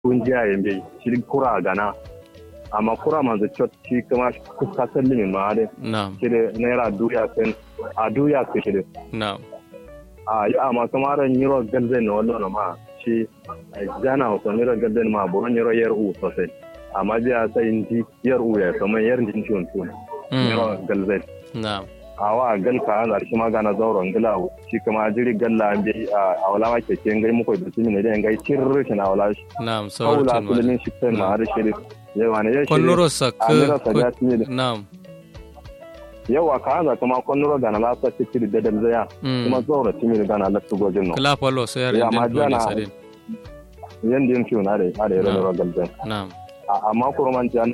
kungiya yambe shi kura gana amma kura manzo chot shi kuma kuka sallimi ma de na'am shi de naira duya sen a duya ke shi de na'am a yi amma kuma ran yiro galzen no wallo ma shi jana ko yiro galzen ma bo yiro yer u sosai amma biya sai inji yer u ya kuma yer din shi on tun yiro galzen na'am awa gal ka ana shi magana zauren gila shi kuma jiri galla an bi a wala ma ke ken gai muko da tumi ne da ngai cirri shi na wala shi na'am kawula sawartin ma kullun shi kai ma har shi yawa ne ya shi konnuro amira sakka saja tumi da na'am yawa ka ana kuma konnuro gana la sa ci da dal zaya Mm. kuma zauren tumi da gana la su gojin no kala palo so yar Ya, indin ma dole jana- sadin yan din fiyo na da ya da Na. yaro galben na'am amma kurman jan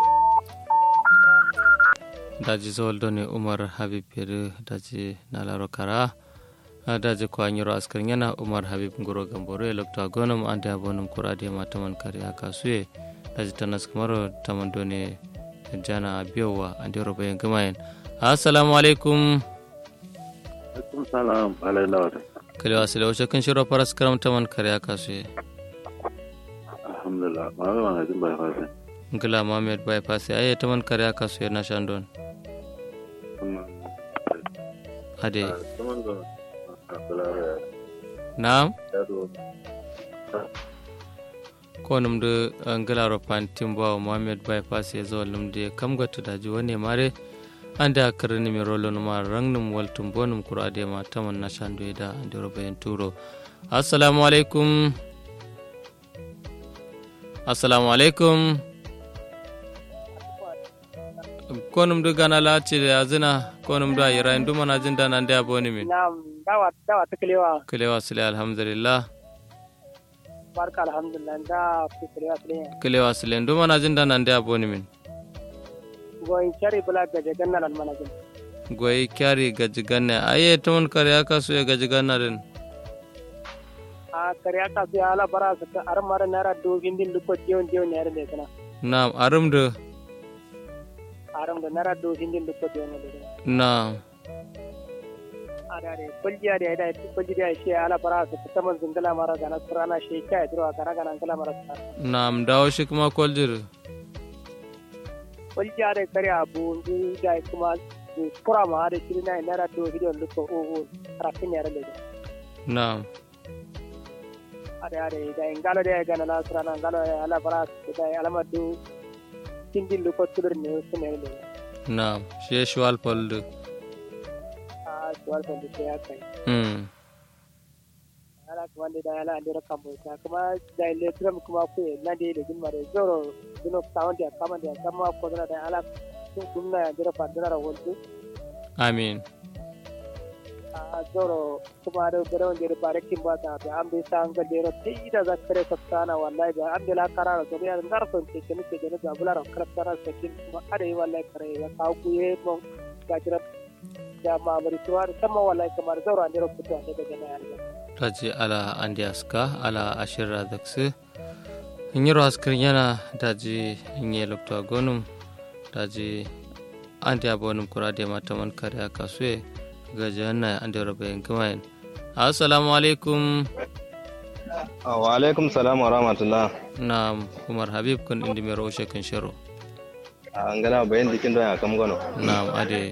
daji zoldo ne umar habib yeri daji nalaro kara a daji ko anyiro askar yana umar habib ngoro gamboro e lokto agonum ande abonum kurade ma taman kare aka suye daji tanas kamaro taman done jana biyowa ande roba yen gamayen assalamu alaikum Alaikum salam alaikum kale wasile wace kan shiro faras karam taman kare aka suye alhamdulillah ma ga ma jin bai fasa ngila mohamed bypass aye taman kare aka suye na shandon kuma ade kuma ga kalar na'am yaro ko numde ngelaro pantin bawo mohamed bypass e zo numde kam gattu daji woni mare ande akarani mi rolo numa rangnum waltum bonum kurade ma taman nashandu eda ande roba en turo assalamu alaikum assalamu alaikum ko numde gana lati da azina ko numde ayira en dumana jinda nande aboni min Na'am, dawa dawa ta kalewa kilewa sile alhamdulillah barka alhamdulillah da ku kalewa kalewa. kilewa sile en dumana jinda nande aboni min Goyin shari bula ga jagan nan manajin. goyi kyari gaji ganne aye ton kare aka so ya gaji ganna den A kariya ka su ala bara su ta ar mara nara do hindin luko jeon jeon ne yare da kana. na arum de Aram da nara do hindin luko jeon ne da. na Are are kuljiya da da kulji da shi ala bara su ta man zingala mara gana surana shi kai dro kana gana ngala mara sa. na am dawo shi kuma koljir Kuljiya da kariya bu ndu da kuma kura ma da shi na nara do hindin luko o o rafin yare da. na ಅದೇ ಅದೇ ಈಗ ಎಂಗಾಲದೇ ಗಣ ನಾಸರ ನಂಗಾಲ ಎಲ್ಲ ಬರ ಅಲಮದ್ದು ಹಿಂದಿಲ್ಲು ಕೊತ್ತುದ್ರು ನ್ಯೂಸ್ ಮೇಲೆ na shi ya shwal poldu ಆ ಸುವರ್ ಬಂದಿದ್ದೆ ಯಾಕೆ hmm ala kuma da da ala andira kambo ta kuma da electrum kuma ku na da da mare zoro dino sound ya kama da kama ko da da ala sun kunna andira fadira wondu amin a zoro kuma da gare wanda da barakin ba ta da an bai sa an ga dero sai da zakare sabtana wallahi da an bila karara so ya ndar son ke ke ke da da bulara kaltara sakin kuma are wallahi kare ya kawo ku ye mon gajira da ma bari tuwa sama wallahi kamar zoro andira fito ne daga na yarda taji ala andi aska ala ashira dakse nyiro askar yana daji nye lokto gonum daji andi abonum kurade ma taman kare aka suye gaji wannan andi roba en kamayen assalamu alaikum wa alaikum salam wa rahmatullah na umar habib kun indi mai raushe kan shiro an gana bayan dikin don ya kam gano na ade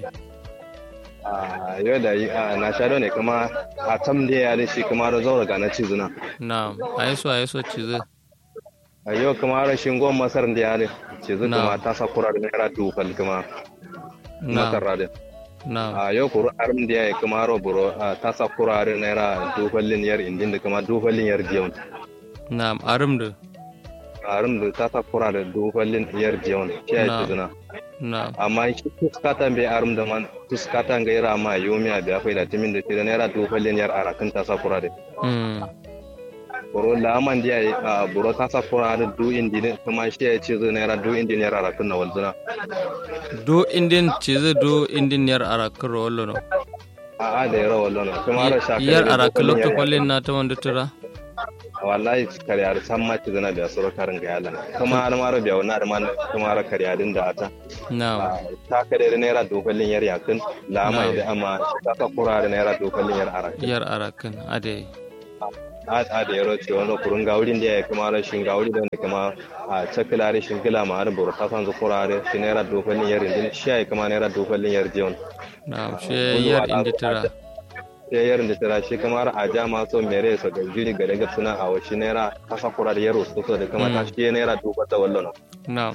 a yau da yi a na sha ne kuma a tam da ya da shi kuma da zaura ga na ci zuna na aiso aiso cize a yau kuma rashin gwan masar da ya da ci zuna Na. kuma ta sa kura da naira dufal kuma masar na radin na a yau kuru arim da ya yi kuma ro buro a ta sa kura da naira dufalin yar indin da kuma dufalin yar jiyon na arum da arim da ta sa kura da dufalin yar jiyon shi ya Na. ci zuna na amma shi tuskatan bai arim da man tuskatan ga ira ma yomiya da ya fai da timin da shi da naira dufalin yar arakin ta sa kura da mm boro laman dia a boro kasa fura da du indi ne kuma shi ya ce zai naira du indi naira rakun na walzuna do indin cize do indin yar arakar wallo no a a da yara wallo no kuma ra shaka yar arakar lokto kwallin na ta wanda tura wallahi kare ar san ma ci zana da suru karin ga yalan kuma har ma rabiya wannan har ma kuma ra kare adin da ata na ta kare da naira du kwallin yar yakin lama Na. da amma kasa fura da naira du kwallin yar arakin yar arakan ade a a da yaro ce wani kurun gaurin da ya kuma rashin gauri da kuma a cakila rashin gila ma har buru ta san zukura da shi naira dokalin yar indin shi ya kuma naira dokalin yar jiyon na'am she yar indi tira sai yarin da tara shi kamar a jama so mere so da jiri ga daga suna a washi naira kasa kura da yaro so da kuma ta shi naira duba ta wallo na'am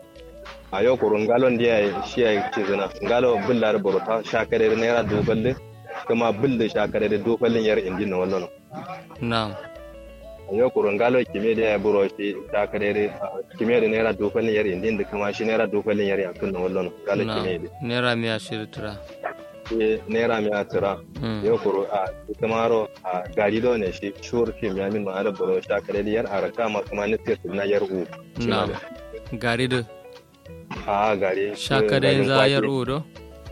a yau kurun galon da ya shi ya ce zina galo billar burta shakare da naira duballe kuma billar shakare da dubalin yar indin na wallo na'am a yau kurun galo kime da ya buro shi shakare da kime da naira dubalin yar indin da kuma shi naira dubalin yar yakun na wallo galo kime da na'am naira miya shiri tira shi naira miya tira Mm. yau kuro a kamaro a gari da ne shi shur kim ya min ma'ana buro shakare da yar araka ma kuma nufiyar na yar u shi ma na'am da. gari da a gari shaka da yanzu ayar udo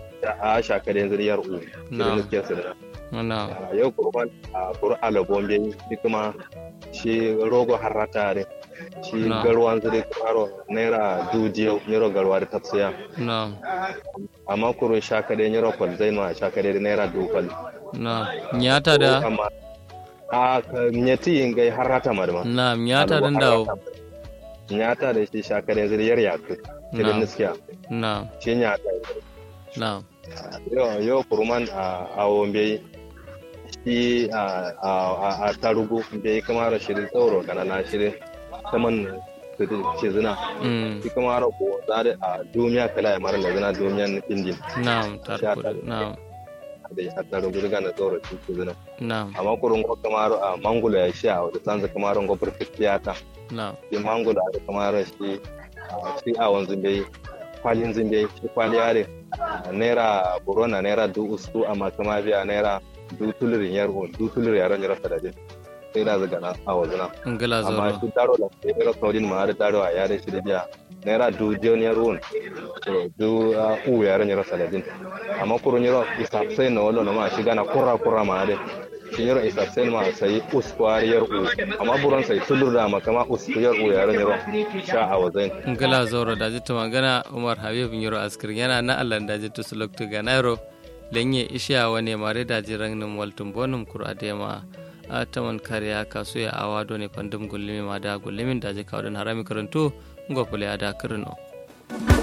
a shakare yanzu yar u Na'am. shi nufiyar su da na'am a yau kurban a kuru alabombe shi kuma shi rogo harrata ne shi Na. garwan zuri karo naira dujiyo nero garwa da tafsiya na'am amma kuru shakade nero kwalzai ma shakade da naira dukal na'am nyata da amma a ka- nyeti yin gai harrata ma da ma na'am nyata dan dawo nyata da shi shakade zuri yar yaku Na. shirin niskiya na'am shi nyata na'am yau yau kuruman a awombe shi a a a tarugu bai kamar shirin tsoro kanana shirin saman ce zina mm shi kamar ko zare a duniya kala ya mara da zina duniyan indin na'am tarkuda na'am da ya tarugu daga na tsoro shi ce zina na'am amma kurun ko kamar a mangulo ya sha a wadda sanza kamar ko perfectiyata na'am shi mangulo da kamar shi a shi a wanzu bai kwalin zimbe shi kwali yare naira corona naira du ustu amma kuma biya naira du tulurin yar on du tulurin yaran jira sadade sai da zaga na a wazuna ngala amma zoro shi daro da sai da saudin ma da daro a yare shi da biya naira du jon yar on to du uh, u yaran jira sadade amma kurun yaro isa sai na wallo na ma shi gana kurra kurra ma da shi yaro isa sai ma sai uskwar yar u amma buran sai tulur da ma kama uskwar u yaran jira sha a wazai ngala zoro da jitta magana umar habib yoro askir yana na allah da jitta suloktu ga nairo lenye ishiya wane mare da jiran nim waltum bonum kur adema a taman kariya kasu ya awa ne pandum gullimi ma da gullimin da je kawden harami karantu ngopule ada kirno